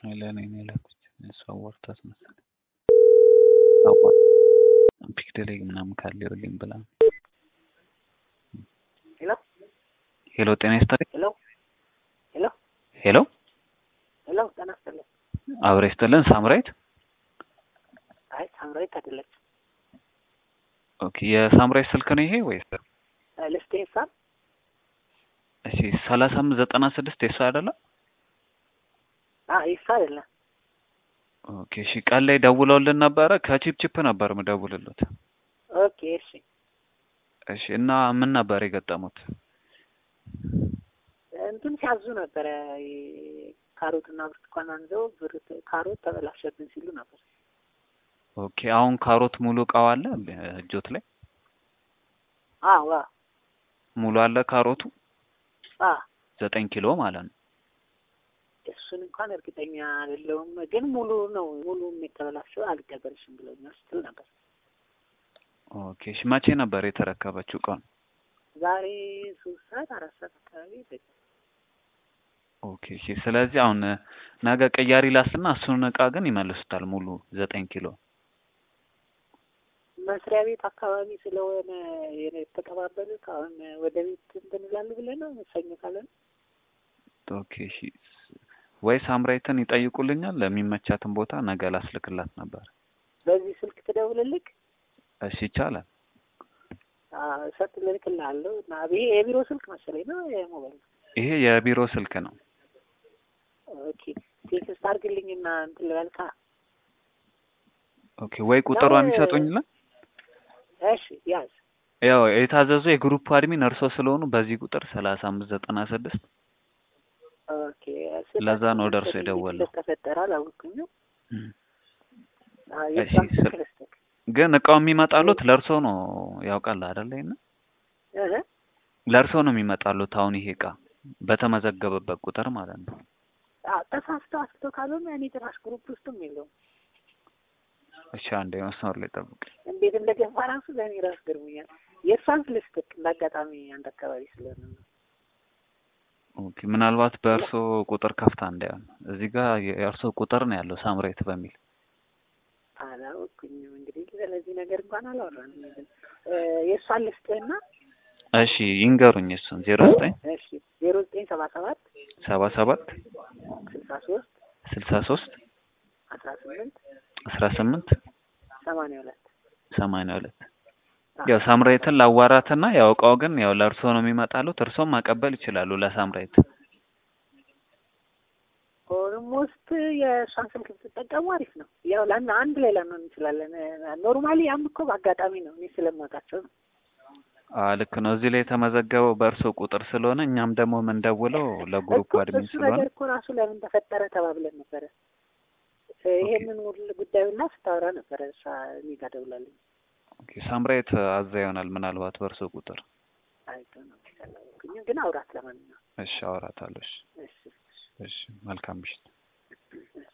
ለእኔ ነው የላኩት። እሷ አዋርታት መሰለኝ ፒክድ ላይ ምናምን ካለ ይኸውልኝ ብላ ነው። ሄሎ ሄሎ ጤና ይስጥልኝ። ሄሎ ሄሎ ሄሎ ሄሎ ጤና ይስጥልኝ። አብረ ይስጥልን። ሳምራይት አይ ሳምራዊት አይደለች። ኦኬ የሳምራይት ስልክ ነው ይሄ ወይስ? ልስቴ ሂሳብ እሺ ሰላሳ አምስት ዘጠና ስድስት የሷ አይደለም? ይሳ አይደለም። ኦኬ እሺ ቀን ላይ ደውለውልን ነበረ። ከቺፕ ቺፕ ነበር ምደውልሉት። ኦኬ እሺ እሺ እና ምን ነበር የገጠሙት? እንትን ሲያዙ ነበረ ካሮትና ብርቱካን አንዘው ብር ካሮት ተበላሸብን ሲሉ ነበር። ኦኬ አሁን ካሮት ሙሉ እቃው አለ እጆት ላይ አዎ ሙሉ አለ ካሮቱ አ ዘጠኝ ኪሎ ማለት ነው። እሱን እንኳን እርግጠኛ አይደለሁም፣ ግን ሙሉ ነው ሙሉ የተበላሸው አልቀበልሽም ብለኛል ስትል ነበር። ኦኬ እሺ መቼ ነበር የተረከበችው እቃውን? ዛሬ ሶስት ሰዓት አራት ሰዓት አካባቢ ይደግ ኦኬ እሺ ስለዚህ አሁን ነገ ቅያሪ ላስና እሱን እቃ ግን ይመልሱታል ሙሉ ዘጠኝ ኪሎ መስሪያ ቤት አካባቢ ስለሆነ የተቀባበሉት አሁን ወደ ቤት እንትን ይላሉ ብለህ ነው ሰኞ ካለ ነው። ኦኬ እሺ ወይ ሳምራይትን ይጠይቁልኛል ለሚመቻትን ቦታ ነገ ላስልክላት ነበር። በዚህ ስልክ ትደውልልክ እሺ ይቻላል። ሰጥ ልልክልሃለሁ እና ይሄ የቢሮ ስልክ መሰለኝ ነው የሞባይል ነው? ይሄ የቢሮ ስልክ ነው። ኦኬ ቴክስት አድርግልኝና እንትን ልበልካ። ኦኬ ወይ ቁጥሯን ይሰጡኝላ። እሺ ያዝ ያው የታዘዙ የግሩፕ አድሚን እርሶ ስለሆኑ በዚህ ቁጥር ሰላሳ አምስት ዘጠና ስድስት ኦኬ ለዛ ነው ወደ እርሶ የደወለው። ተፈጠረ አላወቅኩኝም። እም። አዎ እሺ፣ የሷን ስልክ ስል- ልስጥክ። ግን እቃው የሚመጣሉት ለእርሶ ነው ያውቃል አይደለ? ይሄን እህ ለእርሶ ነው የሚመጣሉት። አሁን ይሄ እቃ በተመዘገበበት ቁጥር ማለት ነው። አዎ ተሳስቶ አስቶ ካልሆነ እኔ ጭራሽ ግሩፕ ውስጥም የለውም። እሺ አንዴ መስመር ላይ ጠብቅ። እንዴት እንደገባ ራሱ ለእኔ ራሱ ገርሞኛል። የእሷን ልስጥክ እንዳጋጣሚ አንድ አካባቢ ስለሆነ ነው። ኦኬ ምናልባት በእርሶ ቁጥር ከፍታ እንዳይሆን እዚህ ጋር የእርሶ ቁጥር ነው ያለው ሳምሬት በሚል አላወቅኩኝም እንግዲህ ስለዚህ ነገር እንኳን አላወራንም። ግን እ የእሷን ልስጥህና እሺ ይንገሩኝ። እሱን ዜሮ ዘጠኝ እሺ ዜሮ ዘጠኝ ሰባ ሰባት ሰባ ሰባት ስልሳ ሶስት ስልሳ ሶስት አስራ ስምንት አስራ ስምንት ሰማንያ ሁለት ሰማንያ ሁለት ያው ሳምራይትን ላዋራትና ያው እቃው ግን ያው ለእርሶ ነው የሚመጣሉት። እርሶም ማቀበል ይችላሉ ለሳምራይት። ኦልሞስት የእሷን ስልክ ብትጠቀሙ አሪፍ ነው። ያው ላና አንድ ላይ ላንሆን እንችላለን። ኖርማሊ ያም እኮ በአጋጣሚ ነው እኔ ስለማውቃቸው ነው። አ ልክ ነው። እዚህ ላይ የተመዘገበው በእርሶ ቁጥር ስለሆነ እኛም ደግሞ የምንደውለው ለግሩፕ እኮ አድሚን እሱ ስለሆነ ነገር እኮ ራሱ ለምን ተፈጠረ ተባብለን ነበረ። ይሄንን ሁሉ ጉዳዩና ስታወራ ነበረ እሷ እኔ ጋር ደውላለኝ። ኦኬ ሳምራይት አዛ ይሆናል ምናልባት በእርሶ ቁጥር። አይቶ ነው ያላወቅኩኝም፣ ግን አውራት ለማንኛውም እሺ አወራታለሁ። እሺ እሺ እሺ መልካም ምሽት። እሺ